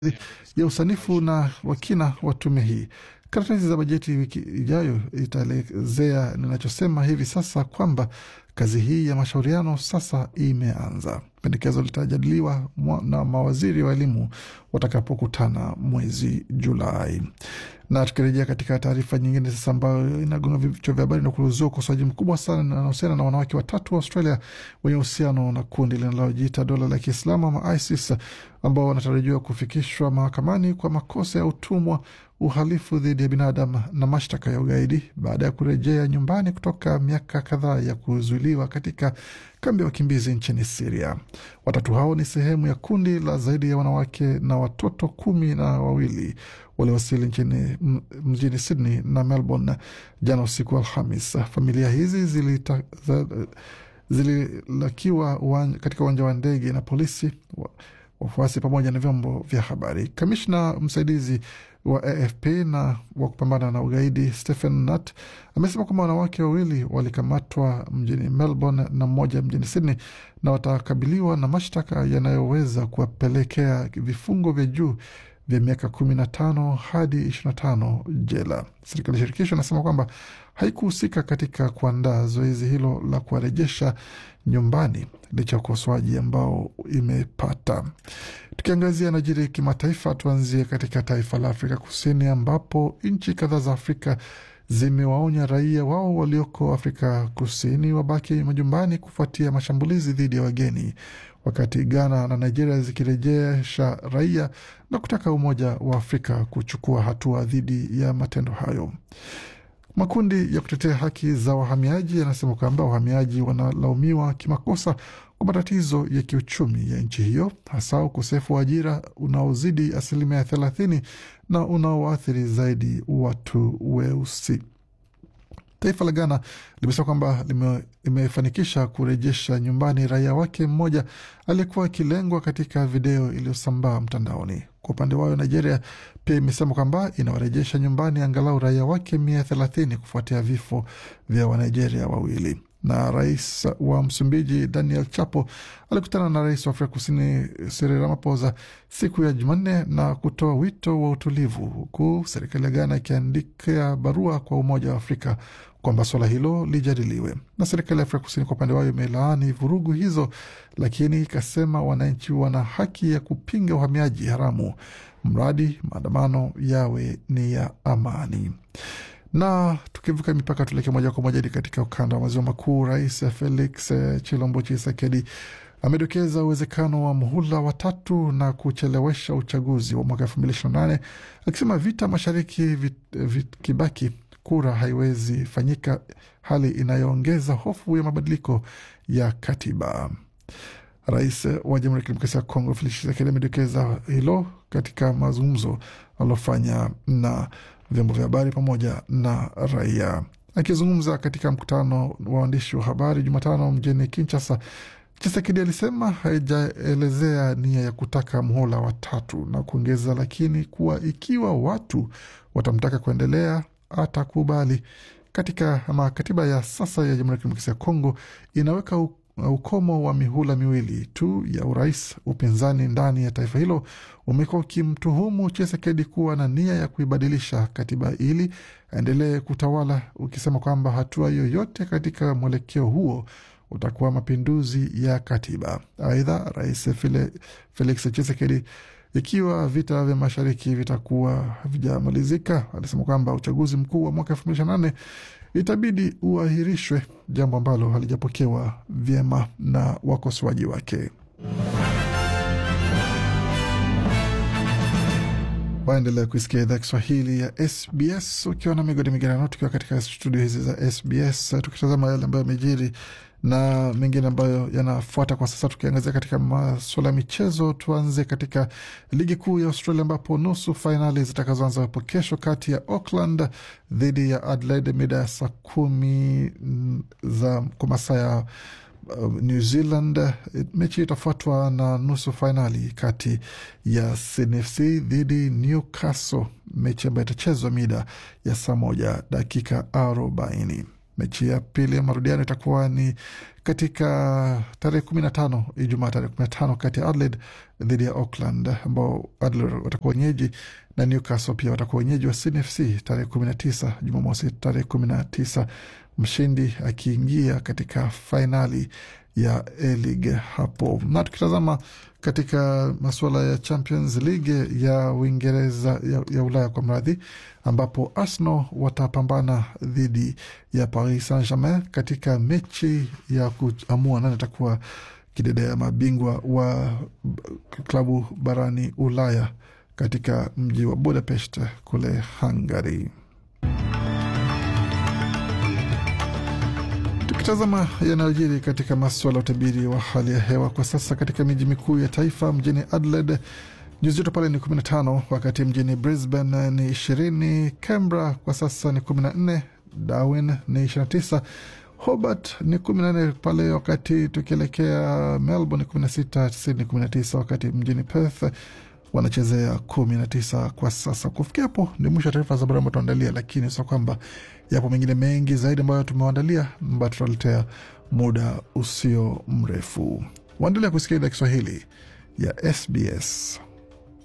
ya usanifu na wakina wa tume hii. Karatasi za bajeti wiki ijayo itaelezea ninachosema hivi sasa kwamba kazi hii ya mashauriano sasa imeanza. Pendekezo litajadiliwa na mawaziri wa elimu watakapokutana mwezi Julai. Na tukirejea katika taarifa nyingine sasa, ambayo inagonga vichwa vya habari na kuuzua ukosoaji mkubwa sana unahusiana na wanawake watatu wa Australia wenye uhusiano na kundi linalojiita dola la Kiislamu ama ISIS ambao wanatarajiwa kufikishwa mahakamani kwa makosa ya utumwa, uhalifu dhidi ya binadamu na mashtaka ya ugaidi baada ya kurejea nyumbani kutoka miaka kadhaa ya kuzuiliwa katika kambi ya wakimbizi nchini Siria. Watatu hao ni sehemu ya kundi la zaidi ya wanawake na watoto kumi na wawili waliowasili nchini mjini Sydney na Melbourne jana usiku wa Alhamis. Familia hizi zilita, zililakiwa uwanja, katika uwanja wa ndege na polisi, wafuasi pamoja na vyombo vya habari. Kamishna msaidizi wa AFP na wa kupambana na ugaidi Stephen Nutt amesema kwamba wanawake wawili walikamatwa mjini Melbourne na mmoja mjini Sydney na watakabiliwa na mashtaka yanayoweza kuwapelekea vifungo vya juu vya miaka kumi na tano hadi ishirini na tano jela. Serikali ya shirikisho inasema kwamba haikuhusika katika kuandaa zoezi hilo la kuwarejesha nyumbani licha ya ukosoaji ambao imepata. Tukiangazia najiri kimataifa, tuanzie katika taifa la Afrika Kusini ambapo nchi kadhaa za Afrika zimewaonya raia wao walioko Afrika Kusini wabaki majumbani kufuatia mashambulizi dhidi ya wageni, wakati Ghana na Nigeria zikirejesha raia na kutaka Umoja wa Afrika kuchukua hatua dhidi ya matendo hayo. Makundi ya kutetea haki za wahamiaji yanasema kwamba wahamiaji wanalaumiwa kimakosa kwa matatizo ya kiuchumi ya nchi hiyo, hasa ukosefu wa ajira unaozidi asilimia thelathini na unaoathiri zaidi watu weusi. Taifa la Ghana limesema kwamba limefanikisha kurejesha nyumbani raia wake mmoja aliyekuwa akilengwa katika video iliyosambaa mtandaoni. Kwa upande wao, Nigeria pia imesema kwamba inawarejesha nyumbani angalau raia wake mia thelathini kufuatia vifo vya Wanigeria wawili. Na rais wa Msumbiji Daniel Chapo alikutana na rais wa Afrika Kusini Cyril Ramaphosa siku ya Jumanne na kutoa wito wa utulivu, huku serikali ya Ghana ikiandikia barua kwa Umoja wa Afrika kwamba suala hilo lijadiliwe. Na serikali ya Afrika Kusini kwa upande wao imelaani vurugu hizo, lakini ikasema wananchi wana haki ya kupinga uhamiaji haramu mradi maandamano yawe ni ya amani na tukivuka mipaka tuelekee moja kwa moja hadi katika ukanda wa maziwa makuu. Rais Felix Chilombo Chisekedi amedokeza uwezekano wa muhula watatu na kuchelewesha uchaguzi wa mwaka elfu mbili ishirini na nane akisema vita mashariki vit, vit, kibaki kura haiwezi fanyika, hali inayoongeza hofu ya mabadiliko ya katiba. Rais wa Jamhuri ya Kidemokrasia ya Kongo Felix Tshisekedi amedokeza hilo katika mazungumzo alilofanya na vyombo vya habari pamoja na raia. Akizungumza katika mkutano wa waandishi wa habari Jumatano mjini Kinshasa, Chisekedi alisema haijaelezea nia ya kutaka mhula wa tatu na kuongeza lakini kuwa ikiwa watu watamtaka kuendelea atakubali. Katika ama katiba ya sasa ya Jamhuri ya Kidemokrasia ya Kongo inaweka ukomo wa mihula miwili tu ya urais. Upinzani ndani ya taifa hilo umekuwa ukimtuhumu Chisekedi kuwa na nia ya kuibadilisha katiba ili aendelee kutawala, ukisema kwamba hatua yoyote katika mwelekeo huo utakuwa mapinduzi ya katiba. Aidha, rais Felix Chisekedi, ikiwa vita vya mashariki vitakuwa havijamalizika, alisema kwamba uchaguzi mkuu wa mwaka elfu mbili ishirini na nane itabidi uahirishwe, jambo ambalo halijapokewa vyema na wakosoaji wake. Waendelea kuisikia idhaa Kiswahili ya SBS ukiwa na migodi migerano, tukiwa katika studio hizi za SBS tukitazama yale ambayo yamejiri na mengine ambayo yanafuata kwa sasa. Tukiangazia katika masuala ya michezo, tuanze katika ligi kuu ya Australia ambapo nusu fainali zitakazoanza hapo kesho kati ya Auckland dhidi ya Adelaide mida ya saa kumi za kwa masaa ya uh, New Zealand. Mechi itafuatwa na nusu fainali kati ya Sydney FC dhidi Newcastle, mechi ambayo itachezwa mida ya saa moja dakika arobaini. Mechi ya pili ya marudiano itakuwa ni katika tarehe kumi na tano Ijumaa tarehe kumi na tano kati ya Adelaide dhidi ya Auckland, ambao Adelaide watakuwa wenyeji na Newcastle pia watakuwa wenyeji wa Sydney FC tarehe kumi na tisa Jumamosi tarehe kumi na tisa mshindi akiingia katika fainali ya A-League hapo. Na tukitazama katika masuala ya Champions League ya Uingereza ya, ya Ulaya kwa mradhi, ambapo Arsenal watapambana dhidi ya Paris Saint Germain katika mechi ya kuamua nani atakuwa kidedea mabingwa wa klabu barani Ulaya katika mji wa Budapest kule Hungary. Tukitazama yanayojiri katika maswala ya utabiri wa hali ya hewa kwa sasa katika miji mikuu ya taifa, mjini Adelaide nyuzi joto pale ni 15, wakati mjini Brisbane ni 20, Canberra kwa sasa ni 14, Darwin ni 29, Hobart ni 14 pale, wakati tukielekea Melbourne ni 16, Sydney 19, wakati mjini Perth wanachezea 19 kwa sasa. Kufikia hapo ni mwisho wa taarifa za habari ambayo tuandalia, lakini sio kwamba yapo mengine mengi zaidi ambayo tumewaandalia, ambayo tutaletea muda usio mrefu. Waendelea kusikia idhaa Kiswahili ya SBS.